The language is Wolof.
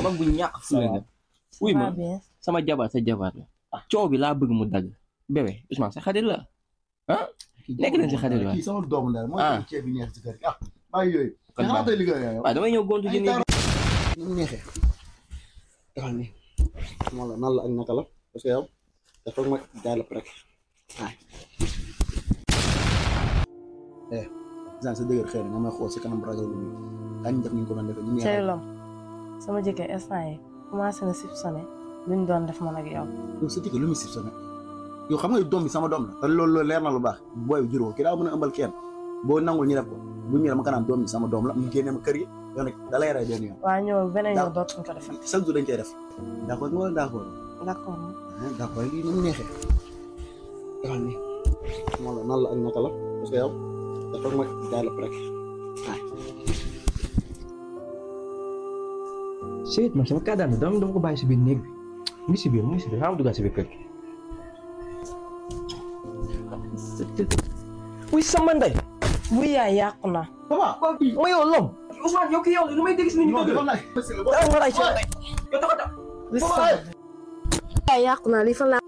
mag bu ñàkk fulla nga wuy ma va bien sama jabar sa jabar la coow bi laa bëgg mu dagg bébé Ousmane sa xarit la ah nekk nañ si xarit waay kii sama doomu ndey mooy Ah. ceeb bi neex si kër gi ah bàyyi yooyu Kon xanaa baax. tey liggéey yow waaw damay ñëw gontu ji nii ni mu neexee defal ni moo la nan la ak naka la parce que yow dafa ma jaay la rek waay eh genre sa dëgër xëy na nga may xool si kanam rajo bi nii kañ def ni ñu ko doon defee ñu cey neexee lom sama jëkkër instant yi commencé na soupçonné luñ doon def man ak yow yow sa jëkkër lu muy sif sa nag yow xam nga doom bi sama doom la te loolu loolu leer na lu baax booy bi juróo ki daa mën a ëmbal kenn boo nangul ñu def ko bu ñu dama kanaan doom bi sama doom la mu génne ma kër yi yow nag da lay rey benn yoon waa ñëw beneen Daaw. yow dootuñ ko defal chaque jour dañ koy def d'accord nga wala d'accord d'accord ah d'accord lii ni mu neexee defal ni moo la nan la ak naka la parce que yow dafa ma jaay la rek waay Seyit man sama kadaan bi dama dama ko bàyyi si biir néeg bi mu ngi si biir mu ngi si biir xaaral ma duggaat si biir kër gi. wuy sama ndey. bu yaay yàqu na papa ma yow lom. Ousmane yow kii yow lu may dégg si nit ñi non dëgg defal la. naa dama nga lay si yow tey. yow taxaw taxaw. li yaay yàqu na li fa la